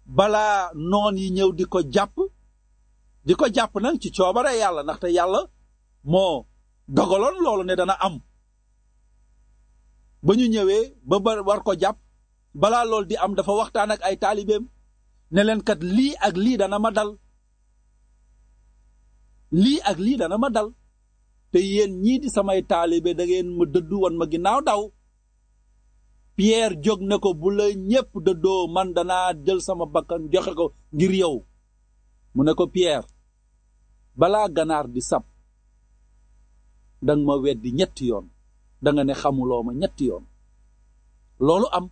balaa noon yi ñëw di ko jàpp di ko jàpp nag ci coobare yàlla ndaxte yàlla moo dogaloon loolu ne dana am ba ñu ñëwee ba ba war ko jàpp balaa loolu di am dafa waxtaan ak ay taalibeem ne leen kat lii ak lii dana ma dal lii ak lii dana ma dal te yéen ñii di samay taalibe da ngeen ma dëddu woon ma ginnaaw daw Pierre jóg ne ko bu la ñépp dëddoo man danaa jël sama bakkan joxe ko ngir yow mu ne ko Pierre balaa ganaar di sab danga ma weddi ñetti yoon danga ne xamuloo ma ñetti yoon loolu am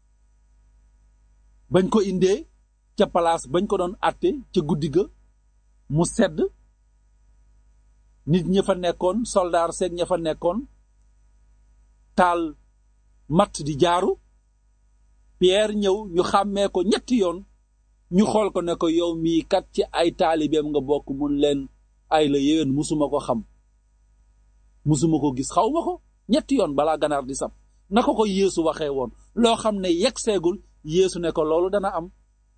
bañ ko indee ca palaas bañ ko doon àtte ca guddi ga mu sedd nit ña fa nekkoon soldaar seeg ña fa nekkoon taal matt di jaaru Pierre ñëw ñu xàmmee ko ñetti yoon ñu xool ko ne ko yow mii kat ci ay taalibeem nga bokk mun leen ay la yéwén musuma ko xam musuma ko gis xaw ma ko ñetti yoon balaa ganaar di sab na ko ko Yeesu waxee woon loo xam ne yegg seegul Yeesu ne ko loolu dana am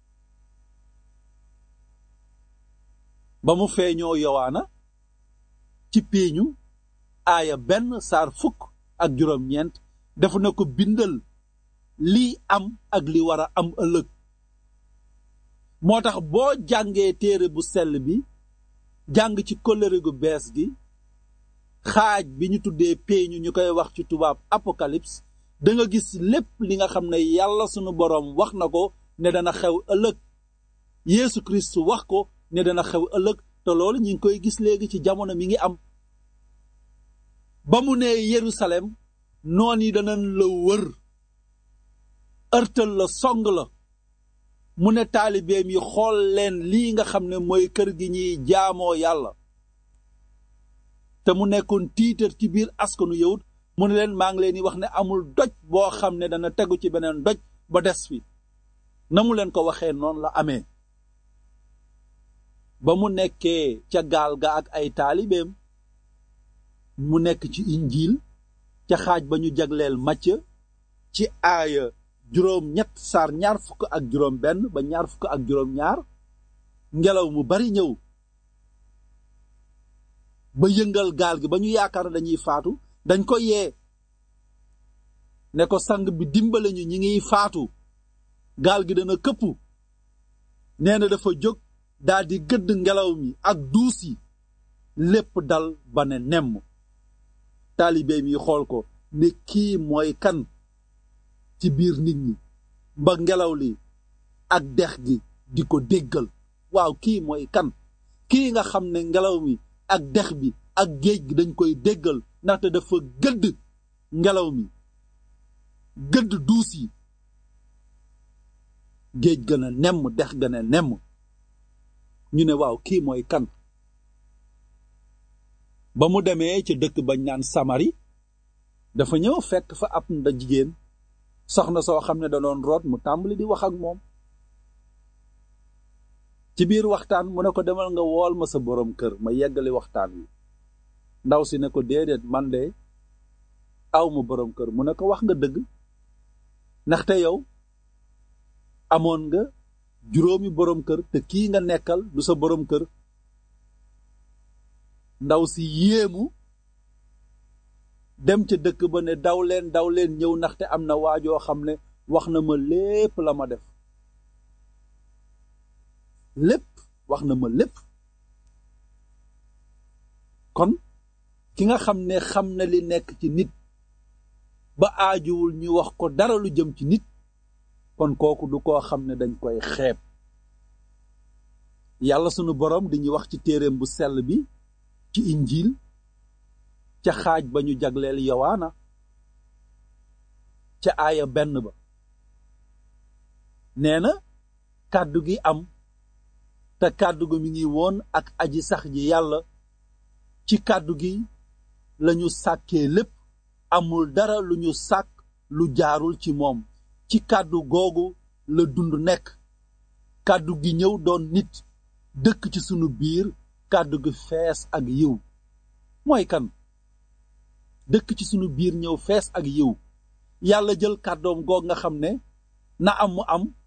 ba mu feeñoo yowaana ci péeñu aaya benn saar fukk ak juróom-ñeent dafa na ko bindal lii am ak li war a am ëllëg moo tax boo jàngee téere bu sell bi jàng ci kóllëre gu bees gi xaaj bi ñu tuddee péeñu ñu koy wax ci tubaab apocalypse da nga gis lépp li nga xam ne yàlla sunu boroom wax na ko ne dana xew ëllëg Yeesu Kirist wax ko ne dana xew ëllëg te loolu ñi ngi koy gis léegi ci jamono mi ngi am ba mu nee Yerusalem noon yi danañ la wër ërtal la song la mu ne taalibeem yi xool leen lii nga xam ne mooy kër gi ñuy jaamoo yàlla te mu nekkoon tiitar ci biir askanu yawut mu ne leen maa ngi leen di wax ne amul doj boo xam ne dana tegu ci beneen doj ba des fi na mu leen ko waxee noonu la amee ba mu nekkee ca gaal ga ak ay taalibeem mu nekk ci injiil ca xaaj ba ñu jagleel Macë ci aaya juróom ñett saar ñaar fukk ak juróom benn ba ñaar fukk ak juróom ñaar ngelaw mu bari ñëw ba yëngal gaal gi ba ñu yaakaar dañuy faatu dañ ko yee ne ko sang bi dimbale ñu ñi ngiy faatu gaal gi dana këpp nee na dafa jóg daldi gëdd ngelaw mi ak duus yi lépp dal ba ne nemm taalibeem yi xool ko ne kii mooy kan ci biir nit ñi ba ngelaw li ak dex gi di ko déggal waaw kii mooy kan kii nga xam ne ngelaw mi ak dex bi ak géej gi dañ koy déggal ndaxte dafa gëdd ngelaw mi gëdd duus yi géej gën a nemm dex gën a nemm ñu ne waaw kii mooy kan ba mu demee ca dëkk bañ naan samari dafa ñëw fekk fa ab nda jigéen soxna soo xam ne da doon root mu tàmbali di wax ak moom ci biir waxtaan mu ne ko demal nga wool ma sa boroom kër ma yeggali waxtaan wi ndaw si ne ko déedéet man de aw ma boroom kër mu ne ko wax nga dëgg ndaxte yow amoon nga juróomi boroom kër te kii nga nekkal du sa boroom kër ndaw si yéemu dem ca dëkk ba ne daw leen daw leen ñëw ndaxte am na waajoo xam ne wax na ma lépp la ma def lépp wax na ma lépp kon ki nga xam ne xam na li nekk ci nit ba aajuwul ñu wax ko dara lu jëm ci nit kon kooku du koo xam ne dañ koy xeeb yàlla sunu boroom dañuy wax ci téereem bu sell bi ci injiil ca xaaj ba ñu jagleel yowaana ca aaya benn ba nee na kàddu gi am te kàddu gi mi ngi woon ak aji sax ji yàlla ci kàddu gi lañu sàkkee lépp amul dara lu ñu sàkk lu jaarul ci moom ci kàddu googu la dund nekk kàddu gi ñëw doon nit dëkk ci sunu biir kàddu gi fees ak yiw mooy kan dëkk ci sunu biir ñëw fees ak yiw yàlla jël kàddoom goog nga xam ne na am mu am